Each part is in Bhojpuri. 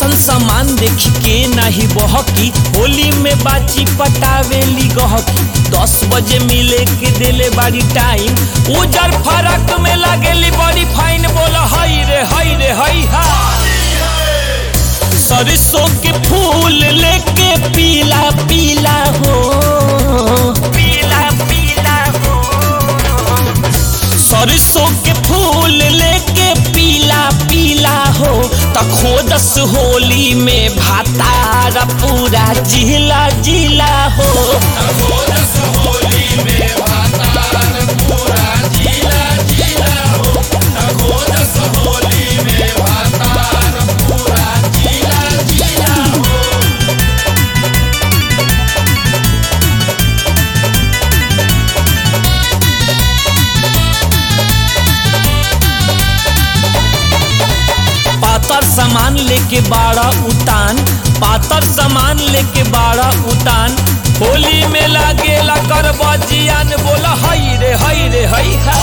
ऐसन सामान देखी के नाही बहकी होली में बाची पटावेली गहकी दस बजे मिले के देले बाड़ी टाइम उजर फरक में लागेली बड़ी फाइन बोल हई रे हई रे हई हा सरसों के फूल लेके पीला पीला हो पीला पीला हो सरसों के फूल लेके पीला पीला हो त खोदस होली में भातार पूरा जिला जिला हो पातर सामान लेके बाड़ा उतान पातर सामान लेके बाड़ा उतान होली में लागेला कर बजियान बोला हई रे हई रे हई हा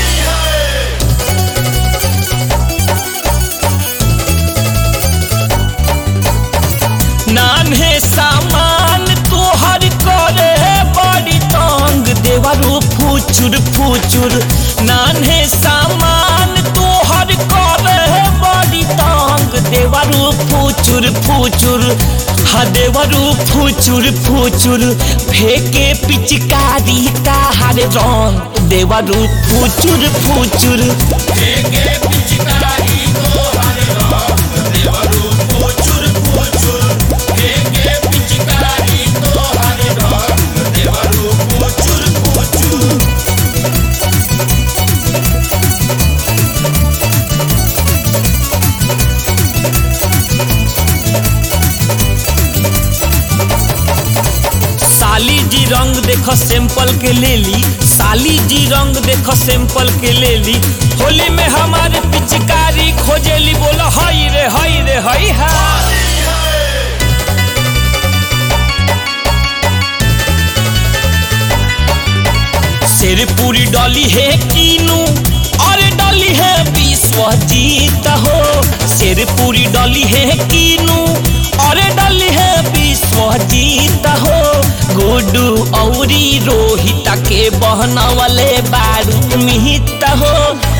नान्हे सामान तोहर करे बड़ी तंग देवरू फुचुर फुचुर नान्हे सामान तोहर करे बड़ी तंग देवरू फुचुर फुचुर हा देवरू फुचुर फुचुर फेके पिचकारी ताहार रंग देवरू फुचुर फुचुर साली जी रंग देख सैंपल के ले ली साली जी रंग देख सैंपल के ले ली होली में हमारे पिचकारी खोजेली बोला हई रे हई रे हई हा शेर पूरी डॉली है कीनू और डॉली है विश्वजीत हो शेर पूरी डॉली है कीनू और डॉली है विश्वजीत हो गुडू औरी रोहित के बहना वाले बारू मिहित हो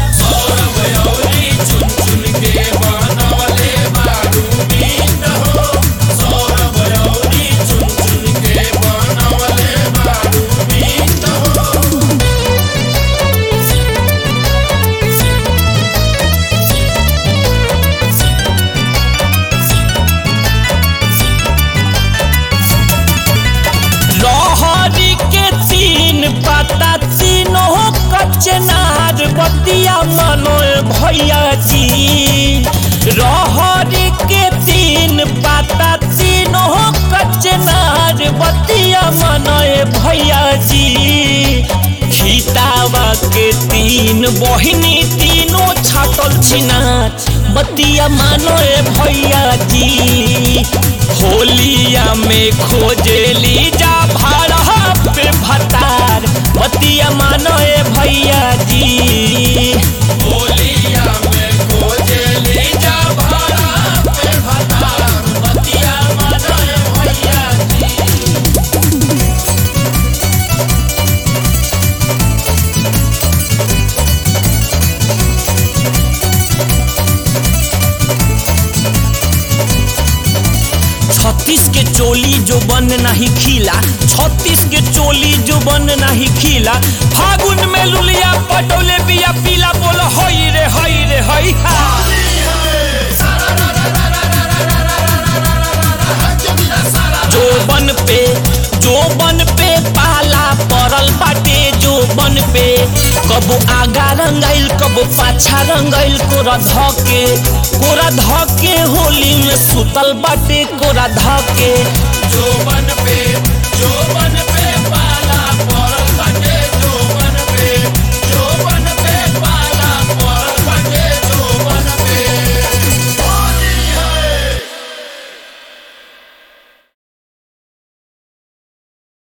लहरी के तीन पता तीनों कचनार बतिया मनो भैया जी रहरी के तीन पता तीनों कचनार बतिया मनो भैया जी खितावा के तीन बहिनी तीनों छाटल छिनाच बतिया मानो भैया जी होलिया में खोजेली जा भाड़ा पे भतार बतिया मानो ए भैया जी होलिया में खोजेली जा भाड़ा पे भतार बतिया मानो ए भैया जी छत्तीस के चोली जो बन नहीं खिला छत्तीस के चोली जो बन नहीं खिला फागुन में लुलिया पटोले बिया पीला बोलो हई रे हई रे हई हा जो बन पे जो बन पे पाला पड़ल बाटे जो बन पे कबो आगा रंगाइल कबो पाछा रंगाइल कोरा धके कोरा धके होली में सुतल बाटे कोरा धके जो बन पे जो बन पे